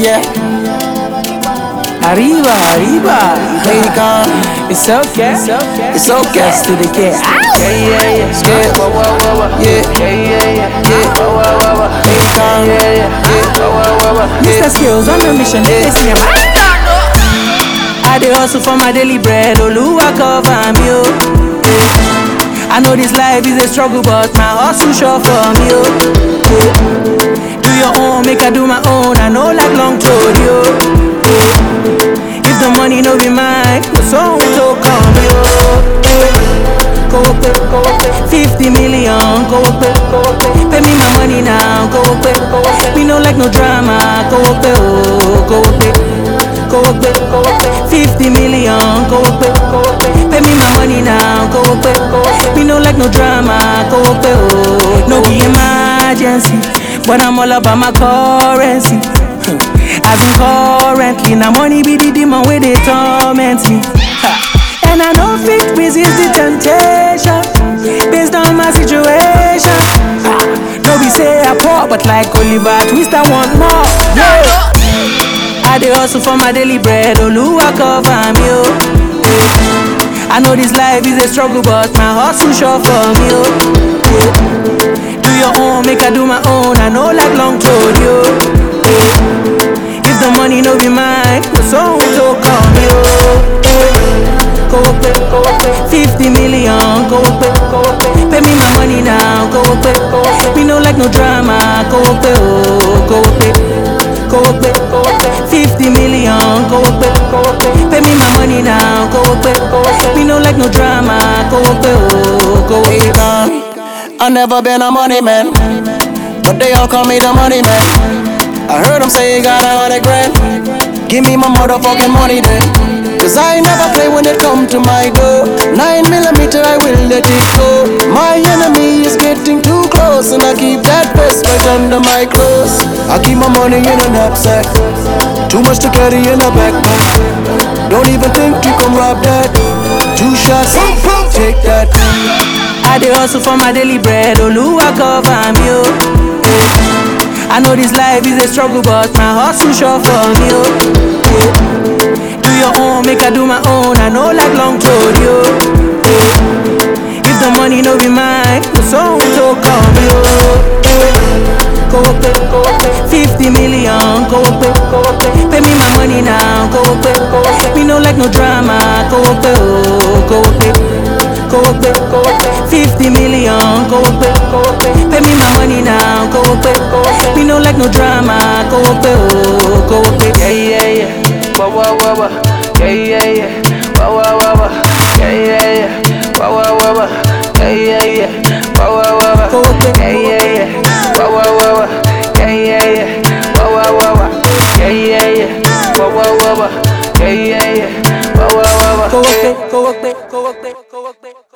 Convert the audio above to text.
yeah. Arriba, arriba. Bacon, It's okay. It's okay. it's okay. Yes to the K. Yeah, yeah, yeah. Yeah. Wah, wah, wah, wah. Yeah. Yeah, yeah, yeah. Yeah. Wah, wah, wah, wah. Bacon, Yeah, yeah. Wah, wah, wah, wah. Mr. Skills on a mission. Let me see him. I dey hustle for my daily bread. Oluwa cover me, oh. Yeah. I know this life is a struggle, but my hustle sure for me, oh. Yeah. Do your own, make I do my own. I know like long road, yo. Yeah. If the money no be mine, the song will come, yo. Yeah. Go up, go up, 50 million, go up, go up, pay me my money now, go up, go up, me no like no drama, go up, oh, go up, go up, go up, 50 million, go up, go up, pay me my money now, go up, go up, me no like no drama, go up, oh, no be emergency, but I'm all about my currency. As in currently, now money be the demon where they torment me. Ha. And I know fit resist the temptation based on my situation. Ha. No be say I poor, but like Oliver Twist, I want more. Yeah. I dey hustle for my daily bread, Oluwa cover me, oh. Yeah. I know this life is a struggle, but my hustle sure for me, oh. Yeah. Do your own, make I do my own. I know like long road, yo. Yeah. If the money no be mine, the song will come, yo. Yeah. Go up, go up, 50 million, go up, go up, pay me my money now, go up, go up, me no like no drama, go up, oh, go up, go up, go up, 50 million, go up, go up, pay me my money now, go up, go up, me no like no drama, go up, oh, go up. Bacon. I never been a money man, but they all call me the money man. I heard them say you got a hundred grand. Give me my motherfucking money then. Cause I never play when it come to my door. Nine millimeter, I will let it go. My enemy is getting too close, and I keep that vest right under my clothes. I keep my money in a knapsack. Too much to carry in a backpack. Don't even think you can rob that. Two shots, take that. I dey hustle for my daily bread, Oluwa cover me, oh. Yeah. I know this life is a struggle, but my hustle sure for me, oh. Yeah. Do your own, make I do my own. I know like long road, yo. Yeah. If the money no be mine, the song will come, yo. Yeah. Go up, go up, 50 million, go up, go up, pay me my money now, go up, go up, me no like no drama, go up, oh, go up, go up, go up, 50 million, go up, go up, pay me my money now, go up, go up, me no like no drama, go up, oh, go up, Yeah, yeah, yeah. Wah, wah, wah, wah. Yeah, yeah, yeah. Wah, wah, wah, wah. Yeah, yeah, yeah. Wah, wah, wah, wah. Yeah, yeah, yeah. Wah, wah, wah, wah. Go up, Yeah, yeah, yeah. Wah, wah, wah, wah. Yeah, yeah, yeah. Wah, wah, wah, wah. Yeah, yeah, yeah. Wah, wah, wah, wah. Yeah, yeah, yeah. Wah, wah, wah, wah. go up, go up, go up, go up.